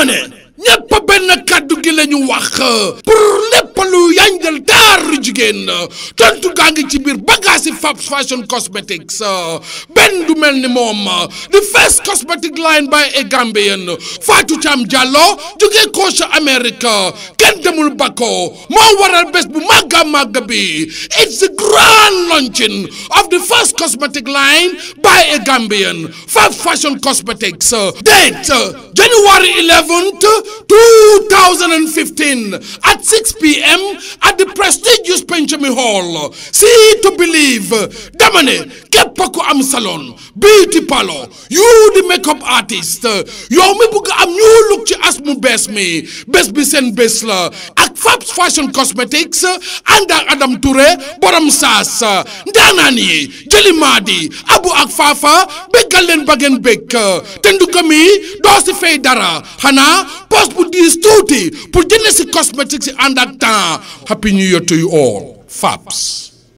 dama ne ñépp benn kàddu gi la ñu wax pour lépp lu yanjal taaru jigéen tontu gaa ngi ci biir bagage yi Fabs Fashion Cosmetics benn du mel ni moom the first cosmetic line by a Gambian Fatou Thiam Diallo jógee Coach America kenn demul Bako moo waral bés bu màgga màgga bi it's the grand launching of the first cosmetic line by a Gambian Fabs Fashion Cosmetics date January 11th 2015 at 6 p.m. at the prestigious Penchami Hall. See to believe. Damane, képp ku am salon, beauty parlor, you the makeup artist, yow mi bëgg am new look ci as mu bees mi, bés bi seen bés la. ak Fabs Fashion Cosmetics ànd ak Adam Touré borom saas ndaanaan yi jëli maadi abu ak faafa béggal leen ba ngeen bég te ndugam yi doo si fay dara xanaa poste bu diis tuuti pour jënd si cosmétiques yi ànd ak temps happy new year to you all Fabs